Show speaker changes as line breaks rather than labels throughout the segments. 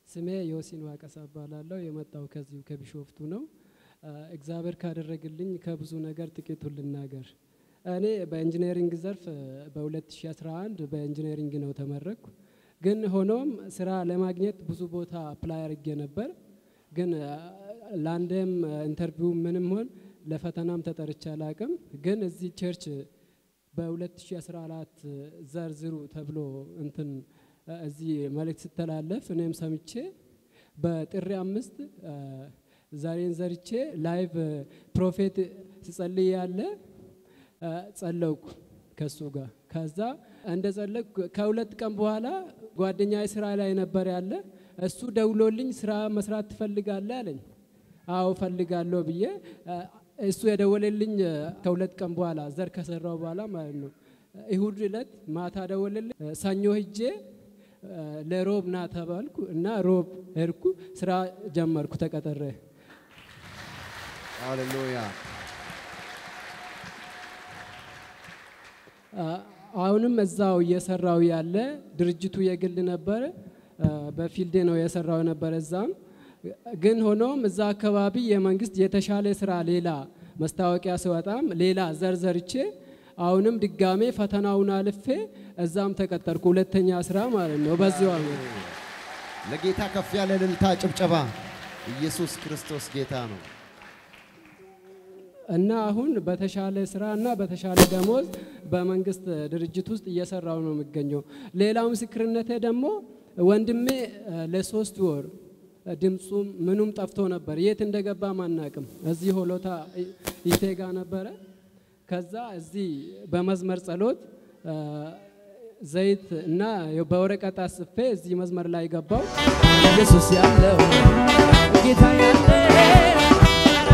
ስሜ ዮሲን ዋቀሳ እባላለሁ። የመጣው ከዚሁ ከቢሾፍቱ ነው። እግዚአብሔር ካደረግልኝ ከብዙ ነገር ጥቂቱን ልናገር። እኔ በኢንጂነሪንግ ዘርፍ በ2011 በኢንጂነሪንግ ነው ተመረቅኩ። ግን ሆኖም ስራ ለማግኘት ብዙ ቦታ አፕላይ አድርጌ ነበር። ግን ለአንድም ኢንተርቪው ምንም ሆን ለፈተናም ተጠርቼ አላቅም። ግን እዚህ ቸርች በ2014 ዘርዝሩ ተብሎ እንትን እዚህ መልእክት ስተላለፍ እኔም ሰምቼ በጥሪ አምስት ዛሬን ዘርቼ ላይቭ ፕሮፌት ስጸልይ ያለ ጸለውኩ ከሱ ጋር። ከዛ እንደ ጸለቅኩ ከሁለት ቀን በኋላ ጓደኛ ስራ ላይ ነበር ያለ እሱ ደውሎልኝ ስራ መስራት ትፈልጋለህ አለኝ። አዎ ፈልጋለሁ ብዬ እሱ የደወለልኝ ከሁለት ቀን በኋላ ዘር ከሰራው በኋላ ማለት ነው። እሁድ ዕለት ማታ ደወለልኝ። ሰኞ ሂጄ ለሮብ ና ተባልኩ እና ሮብ ሄድኩ። ስራ ጀመርኩ ተቀጠረ።
ሃሌሉያ።
አሁንም እዛው እየሰራው ያለ ድርጅቱ የግል ነበረ። በፊልዴ ነው የሰራው ነበረ እዛም ግን ሆኖም እዛ አካባቢ የመንግስት የተሻለ ስራ ሌላ መስታወቂያ ሲወጣም ሌላ ዘርዘርቼ አሁንም ድጋሜ ፈተናውን አልፌ እዛም ተቀጠርኩ። ሁለተኛ ስራ ማለት ነው። በዚሁ አመት
ለጌታ ከፍ ያለ እልልታ ጭብጨባ። ኢየሱስ ክርስቶስ ጌታ ነው።
እና አሁን በተሻለ ስራ እና በተሻለ ደሞዝ በመንግስት ድርጅት ውስጥ እየሰራው ነው የሚገኘው። ሌላው ምስክርነቴ ደግሞ ወንድሜ ለሶስት ወር ድምፁም ምኑም ጠፍቶ ነበር። የት እንደገባ ማናቅም። እዚህ ሆሎታ ይቴጋ ነበረ። ከዛ እዚህ በመዝመር ጸሎት ዘይት እና በወረቀት አስፌ እዚህ መዝመር ላይ ገባው።
ኢየሱስ ያለው ጌታ ያለ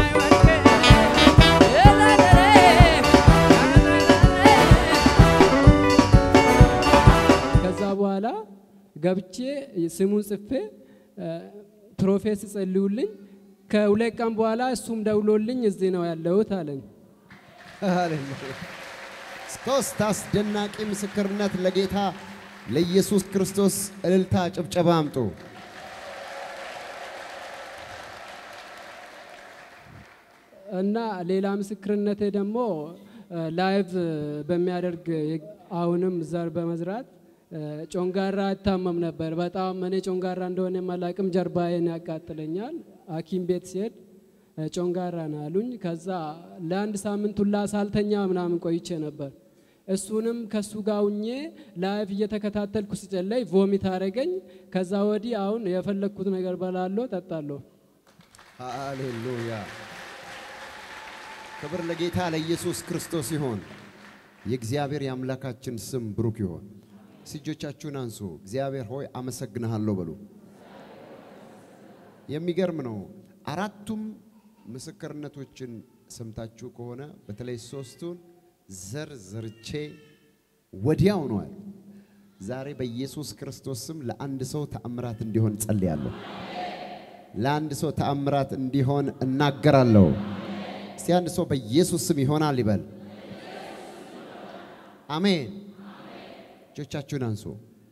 ከዛ በኋላ ገብቼ ስሙን ጽፌ ፕሮፌት ጸልዩልኝ። ከሁለት ቀን በኋላ እሱም ደውሎልኝ እዚህ ነው ያለሁት አለኝ።
ሃሌሉያ። ሶስት አስደናቂ ምስክርነት ለጌታ ለኢየሱስ ክርስቶስ እልልታ ጭብጨባ አምጡ።
እና ሌላ ምስክርነቴ ደግሞ ላይቭ በሚያደርግ አሁንም ዘር በመዝራት ጮንጋራ እታመም ነበር። በጣም እኔ ጮንጋራ እንደሆነ የማላቅም ጀርባዬን ያቃጥለኛል። ሐኪም ቤት ሲሄድ ጮንጋራ ነው አሉኝ። ከዛ ለአንድ ሳምንት ሁላ ሳልተኛ ምናምን ቆይቼ ነበር። እሱንም ከሱ ጋር ሁኜ ላይቭ እየተከታተልኩ ስጨለይ ቮሚት አረገኝ። ከዛ ወዲህ አሁን የፈለግኩት ነገር በላለሁ፣ ጠጣለሁ።
ሃሌሉያ። ክብር ለጌታ ለኢየሱስ ክርስቶስ ይሆን። የእግዚአብሔር የአምላካችን ስም ብሩክ ይሆን። እጆቻችሁን አንሱ። እግዚአብሔር ሆይ አመሰግንሃለሁ በሉ። የሚገርም ነው። አራቱም ምስክርነቶችን ሰምታችሁ ከሆነ በተለይ ሶስቱን ዘር ዘርቼ ወዲያው ነው ያሉ። ዛሬ በኢየሱስ ክርስቶስ ስም ለአንድ ሰው ተአምራት እንዲሆን ጸልያለሁ። ለአንድ ሰው ተአምራት እንዲሆን እናገራለሁ። እስቲ አንድ ሰው በኢየሱስ ስም ይሆናል ይበል። አሜን። እጆቻችሁን አንሱ።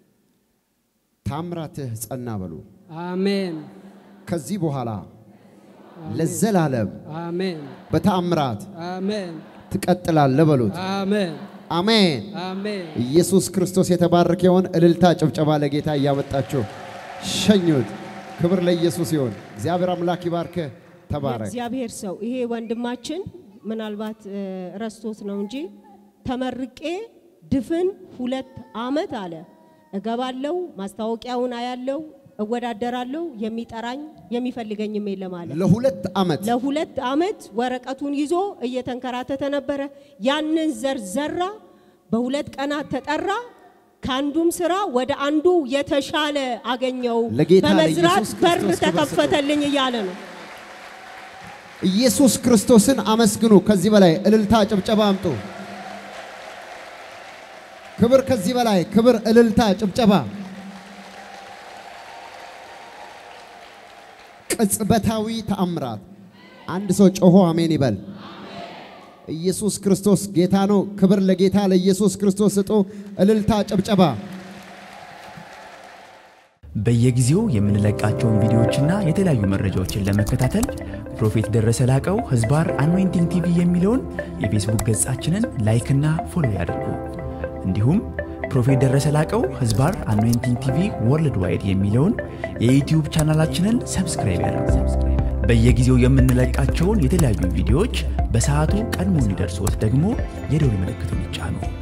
ታምራትህ ጸና በሉ።
አሜን
ከዚህ በኋላ ለዘላለም
አሜን
በተአምራት
አሜን
ትቀጥላለህ በሉት።
አሜን
አሜን።
አሜን
ኢየሱስ ክርስቶስ የተባረከ ይሆን። እልልታ ጭብጨባ ለጌታ እያመጣችሁ ሸኙት። ክብር ለኢየሱስ ይሆን። እግዚአብሔር አምላክ ይባርክህ። ተባረክ።
እግዚአብሔር ሰው ይሄ ወንድማችን ምናልባት እ፣ ረስቶት ነው እንጂ ተመርቄ ድፍን ሁለት አመት አለ እገባለው፣ ማስታወቂያውን አያለው፣ እወዳደራለሁ፣ የሚጠራኝ የሚፈልገኝም የለም አለ።
ለሁለት ዓመት
ለሁለት አመት ወረቀቱን ይዞ እየተንከራተተ ነበረ። ያንን ዘር ዘራ፣ በሁለት ቀናት ተጠራ። ከአንዱም ስራ ወደ አንዱ የተሻለ አገኘው።
ለጌታ
በመዝራት
ለኢየሱስ
በር
ክርስቶስ ክብር ስጡ።
ተከፈተልኝ እያለ ነው።
ኢየሱስ ክርስቶስን አመስግኑ። ከዚህ በላይ እልልታ ጭብጨባ አምጡ። ክብር ከዚህ በላይ ክብር፣ እልልታ፣ ጭብጨባ። ቅጽበታዊ ተአምራት። አንድ ሰው ጮሆ አሜን ይበል። ኢየሱስ ክርስቶስ ጌታ ነው። ክብር ለጌታ ለኢየሱስ ክርስቶስ ስጡ። እልልታ፣ ጭብጨባ።
በየጊዜው የምንለቃቸውን ቪዲዮዎችና የተለያዩ መረጃዎችን ለመከታተል ፕሮፌት ደረሰ ላቀው ህዝባር አኖይንቲንግ ቲቪ የሚለውን የፌስቡክ ገጻችንን ላይክና ፎሎ ያድርጉ። እንዲሁም ፕሮፌት ደረሰ ላቀው ህዝባር አኖይንቲንግ ቲቪ ወርልድ ዋይድ የሚለውን የዩትዩብ ቻናላችንን ሰብስክራይብ ያድርጉ። በየጊዜው የምንለቃቸውን የተለያዩ ቪዲዮዎች በሰዓቱ ቀድሞ እንዲደርሶት ደግሞ የደውል ምልክቱን ይጫኑ።